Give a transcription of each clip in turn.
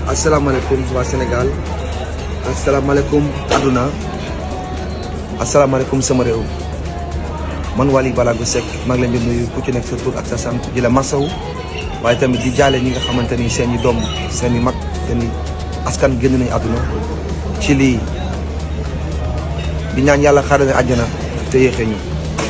asalaamaaleykum waa Sénégal asalaamaaleykum àdduna asalaamaaleykum sama réew man Wally Ballago Seck maa ngi leen di nuyu ku ci nekk sa tur ak sa sant di la masawu waaye tamit di jaale ñi nga xamante ni seen i doom seen i mag seen i askan génn nañu àdduna ci lii di ñaan yàlla xaaral ne àjjana te yéexee ñu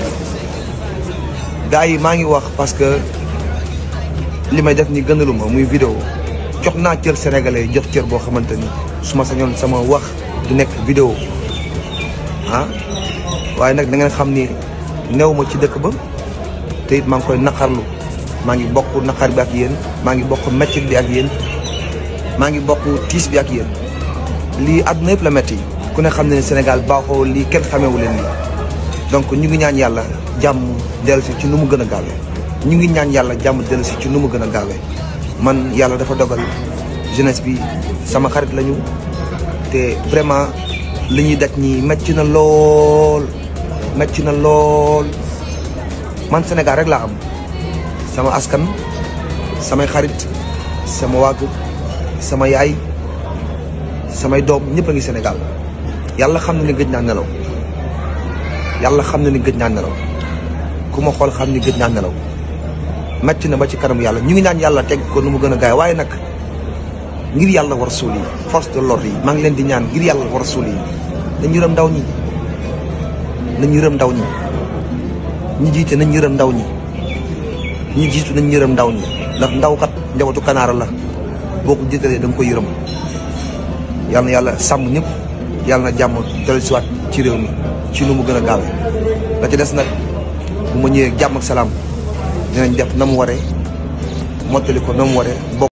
gars yi maa ngi wax parce que li may def ni gënaluma muy vidéo jox naa cër sénégalais jox cër boo xamante ni su ma sañoon sama wax du nekk vidéo ah waaye nag da ngeen xam ni néew ma ci dëkk ba te it maa ngi koy naqarlu maa ngi bokk naqar bi ak yéen maa ngi bokk metti bi ak yéen maa ngi bokk tiis bi ak yéen lii àdduna yëpp la metti ku ne xam ne Sénégal baaxoo lii kenn xamewu leen lii donc ñu ngi ñaan yàlla jàmm dellu si ci nu mu gën a gaawee ñu ngi ñaan yàlla jàmm dellu si ci nu mu gën a gaawee man yàlla dafa dogal jeunesse bi sama xarit lañu te vraiment li ñuy daj ñi metti na lool metti na lool man Sénégal rek laa am sama askan samay xarit sama wàgg sama yaay samay doom ñëpp a ngi Sénégal yàlla xam na ni gëj naa nelaw yàlla xam na ni gëj naa nelaw ku ma xool xam ni gëj naa nelaw metti na ba ci kanam yàlla ñu ngi naan yàlla teg ko nu mu gën a gaay waaye nag ngir yàlla war suul yi force de l'ordre yi maa ngi leen di ñaan ngir yàlla war suul yi nañ yërëm ndaw ñi nañ yërëm ndaw ñi ñi jiite nañ yërëm ndaw ñi ñi jiitu nañ yërëm ndaw ñi ndax ndaw kat njabootu kanaara la boo ko jiitalee da nga koy yërëm yàlla na yàlla sàmm ñëpp yàlla na jàmm dellu siwaat ci réew mi ci nu mu gën a gaawee la ci des nag bu ma ñëwee jàmm ak salaam dinañ def na mu waree mottali ko na mu waree